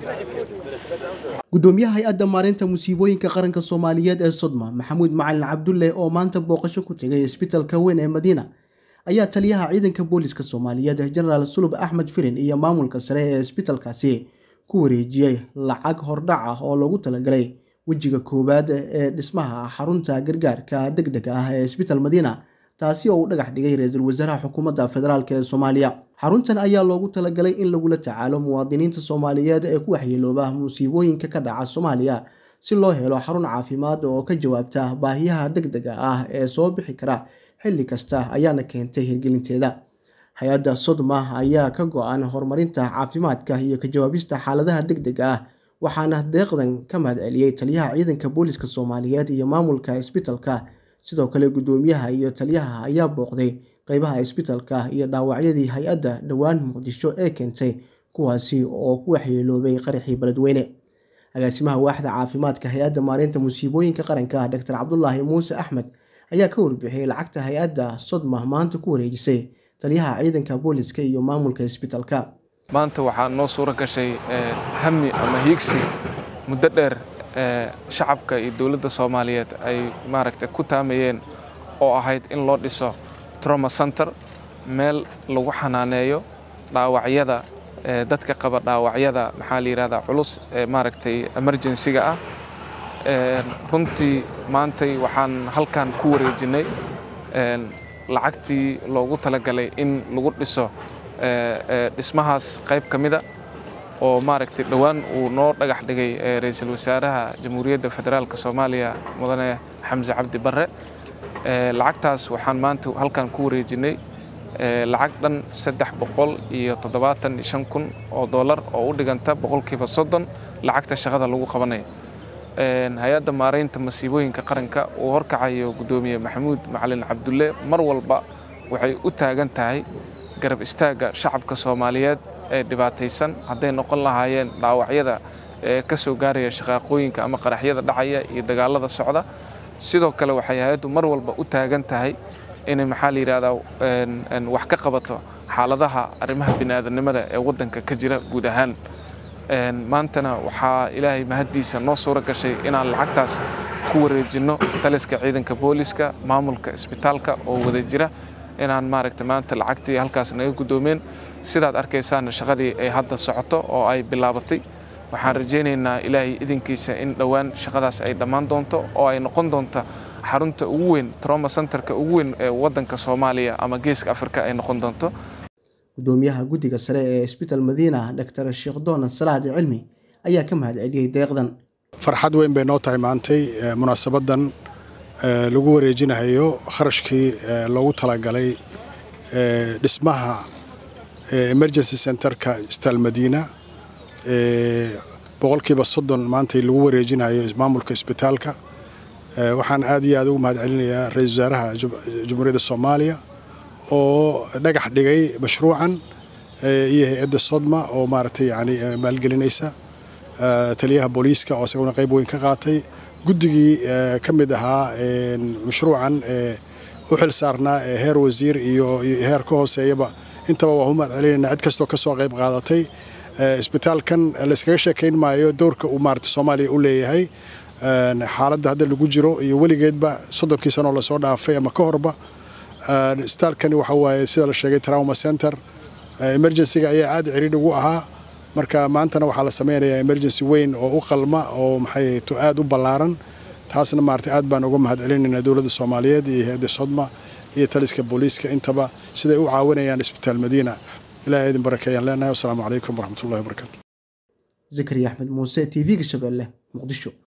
gudoomiyaha hay-adda maareynta musiibooyinka qaranka soomaaliyeed ee sodma maxamuud macalin cabdulle oo maanta booqasho ku tegay isbitalka weyn ee madiina ayaa taliyaha ciidanka booliska soomaaliyeed jenaraal sulub axmed firin iyo maamulka sare ee isbitalkaasi ku wareejiyey lacag hordhac ah oo loogu talagalay wejiga koowaad ee dhismaha xarunta gargaarka deg deg ah ee isbital madiina taasi oo uu dhagax dhigay ra-iisul wasaaraha xukuumadda federaalk ee soomaaliya xaruntan ayaa loogu talagalay in lagula tacaalo muwaadiniinta soomaaliyeed ee ku waxyeelooba musiibooyinka ka dhaca soomaaliya si loo helo xarun caafimaad oo ka jawaabta baahiyaha deg dega ah ee soo bixi kara xilli kasta ayaana keentay hirgelinteeda hay-adda sodma ayaa ka go-an horumarinta caafimaadka iyo ka jawaabista xaaladaha deg dega ah waxaana deeqdan ka mahad celiyey taliyaha ciidanka booliska soomaaliyeed iyo maamulka isbitalka sidoo kale gudoomiyaha iyo taliyaha ayaa booqday qeybaha isbitalka iyo dhaawacyadii hay-adda dhowaan muqdisho ee keentay kuwaasi oo ku waxyeeloobay qaraxii beledweyne agaasimaha waaxda caafimaadka hay-adda maareynta musiibooyinka qaranka doctor cabdulaahi muuse axmed ayaa ka warbixiyey lacagta hay-adda sodma maanta ku wareejisay taliyaha ciidanka booliska iyo maamulka isbitalka maanta waxaa noo suuro gashay hami ama hiigsi muddo dheer shacabka iyo dowladda soomaaliyeed ay maaragtay ku taamayeen oo ahayd in loo dhiso troma center meel lagu xanaaneeyo dhaawacyada dadka qaba dhaawacyada maxaa la yidhahdaa culus ee maaragtay emergensiga ah runtii maantay waxaan halkan ku wareejinnay lacagtii loogu talagalay in lagu dhiso dhismahaas qayb ka mida oo maaragtay dhowaan uu noo dhagax dhigay ra-iisul wasaaraha jamhuuriyadda federaalk soomaaliya mudane xamse cabdi barre lacagtaas waxaan maanta halkan ku wareejinnay lacag dhan saddex boqol iyo toddobaatan iyo shan kun oo dollar oo u dhiganta boqolkiiba soddon lacagta shaqada lagu qabanayo hay-adda maaraynta masiibooyinka qaranka uu horkacayo guddoomiye maxamuud macalin cabdulle mar walba waxay u taagan tahay garab istaagga shacabka soomaaliyeed ee dhibaataysan hadday noqon lahaayeen dhaawacyada ee ka soo gaaraya shaqaaqooyinka ama qaraxyada dhacaya iyo dagaalada socda sidoo kale waxay hay-addu mar walba u taagan tahay inay maxaa la yidhahdaa wax ka qabato xaaladaha arrimaha bini'aadanimada ee waddanka ka jira guud ahaan maantana waxaa ilaahay mahaddiisa noo suuro gashay inaan lacagtaas ku wareejinno taliska ciidanka booliska maamulka isbitaalka oo wada jira inaan maaragtay maanta lacagtii halkaas naga guddoomeen sidaad arkaysaana shaqadii ay hadda socoto oo ay bilaabatay waxaan rajaynaynaa ilaahay idinkiisa in dhowaan shaqadaas ay dhammaan doonto oo ay noqon doonto xarunta ugu weyn troma centerka ugu weyn ee waddanka soomaaliya ama geeska afrika ay noqon doonto gudoomiyaha guddiga sare ee isbital madiina doctor sheekh doona salaadi cilmi ayaa ka mahad celiyey deeqdan farxad weyn bay noo tahay maantay munaasabadan lagu wareejinayo kharashkii loogu talagalay dhismaha emergency centerka isbitaal madiina boqolkiiba soddon maantay lagu wareejinayo maamulka isbitaalka waxaan aad iyo aad ugu mahad celinayaa ra-iisul wasaaraha jamhuuriyadda soomaaliya oo dhagax dhigay mashruucan iyo hay-adda sodma oo maaragtay yani maalgelinaysa taliyaha booliiska oo isaguna qayb weyn ka qaatay guddigii ka mid ahaa mashruucan u xil saarnaa heer wasiir iyo heer ka hooseeyaba intaba waa u mahad celinayna cid kastoo ka soo qayb qaadatay isbitaalkan layskaga sheekayn maayo dowrka uu maarata soomaaliya u leeyahay xaaladda hadda lagu jiro iyo weligeedba soddonkii sanoo lasoo dhaafay ama ka horba isbitaalkani waxa waaye sida la sheegay trauma center emergencyga ayaa aad ciriidh ugu ahaa marka maantana waxaa la sameynayaa emergency weyn oo u qalma oo maxay to aad u ballaaran taasna maarata aad baan uga mahad celinaynaa dowladda soomaaliyeed iyo hay-adda sodma iyo taliska booliiska intaba siday u caawinayaan isbitaal madiina ilahay idin barakeeyaan leenahay wasalaamu calaykum waraxmatullahi wabarakatu zakariya axmed muuse t v-ga shabeelle muqdisho